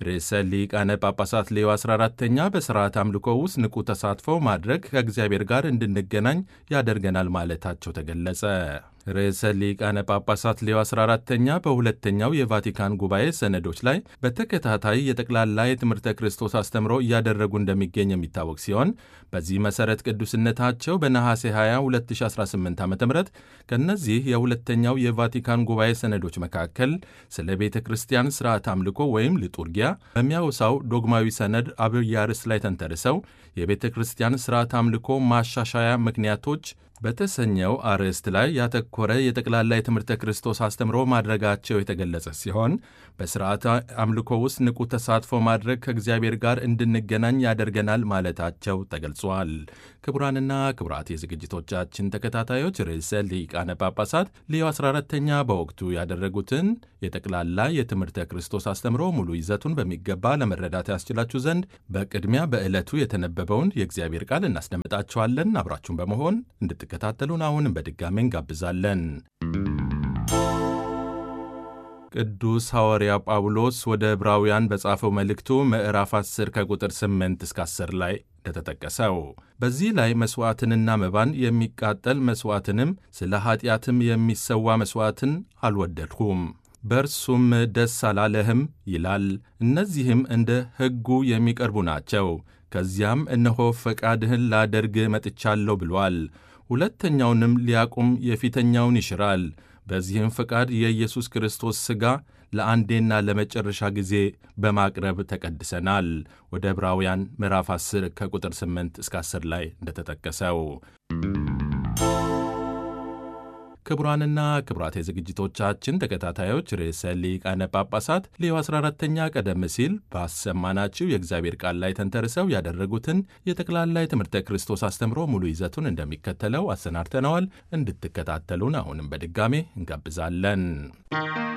ርዕሰ ሊቃነ ጳጳሳት ሌዮ 14ተኛ በሥርዓት አምልኮ ውስጥ ንቁ ተሳትፎ ማድረግ ከእግዚአብሔር ጋር እንድንገናኝ ያደርገናል ማለታቸው ተገለጸ። ርዕሰ ሊቃነ ጳጳሳት ሌዮ 14ተኛ በሁለተኛው የቫቲካን ጉባኤ ሰነዶች ላይ በተከታታይ የጠቅላላ የትምህርተ ክርስቶስ አስተምሮ እያደረጉ እንደሚገኝ የሚታወቅ ሲሆን በዚህ መሠረት ቅዱስነታቸው በነሐሴ 20 2018 ዓ ም ከእነዚህ የሁለተኛው የቫቲካን ጉባኤ ሰነዶች መካከል ስለ ቤተ ክርስቲያን ሥርዓት አምልኮ ወይም ሊጡርጊያ በሚያወሳው ዶግማዊ ሰነድ አብይ ርዕስ ላይ ተንተርሰው የቤተ ክርስቲያን ሥርዓት አምልኮ ማሻሻያ ምክንያቶች በተሰኘው አርዕስት ላይ ያተኮረ የጠቅላላ የትምህርተ ክርስቶስ አስተምሮ ማድረጋቸው የተገለጸ ሲሆን በሥርዓተ አምልኮ ውስጥ ንቁ ተሳትፎ ማድረግ ከእግዚአብሔር ጋር እንድንገናኝ ያደርገናል ማለታቸው ተገልጿል። ክቡራንና ክቡራት የዝግጅቶቻችን ተከታታዮች ርዕሰ ሊቃነ ጳጳሳት ሌዮ 14ተኛ በወቅቱ ያደረጉትን የጠቅላላ የትምህርተ ክርስቶስ አስተምሮ ሙሉ ይዘቱን በሚገባ ለመረዳት ያስችላችሁ ዘንድ በቅድሚያ በዕለቱ የተነበበውን የእግዚአብሔር ቃል እናስደምጣችኋለን። አብራችሁን በመሆን እንድትከታተሉን አሁንም በድጋሚ እንጋብዛለን። ቅዱስ ሐዋርያ ጳውሎስ ወደ ዕብራውያን በጻፈው መልእክቱ ምዕራፍ 10 ከቁጥር 8 እስከ 10 ላይ እንደተጠቀሰው በዚህ ላይ መሥዋዕትንና መባን የሚቃጠል መሥዋዕትንም ስለ ኀጢአትም የሚሰዋ መሥዋዕትን አልወደድሁም በእርሱም ደስ አላለህም ይላል። እነዚህም እንደ ሕጉ የሚቀርቡ ናቸው። ከዚያም እነሆ ፈቃድህን ላደርግ መጥቻለሁ ብሏል። ሁለተኛውንም ሊያቁም የፊተኛውን ይሽራል። በዚህም ፈቃድ የኢየሱስ ክርስቶስ ሥጋ ለአንዴና ለመጨረሻ ጊዜ በማቅረብ ተቀድሰናል። ወደ ዕብራውያን ምዕራፍ 10 ከቁጥር 8 እስከ 10 ላይ እንደተጠቀሰው ክቡራንና ክቡራት የዝግጅቶቻችን ተከታታዮች ርዕሰ ሊቃነ ጳጳሳት ሌዮ 14ተኛ ቀደም ሲል ባሰማናችሁ የእግዚአብሔር ቃል ላይ ተንተርሰው ያደረጉትን የጠቅላላ የትምህርተ ክርስቶስ አስተምሮ ሙሉ ይዘቱን እንደሚከተለው አሰናድተነዋል። እንድትከታተሉን አሁንም በድጋሜ እንጋብዛለን።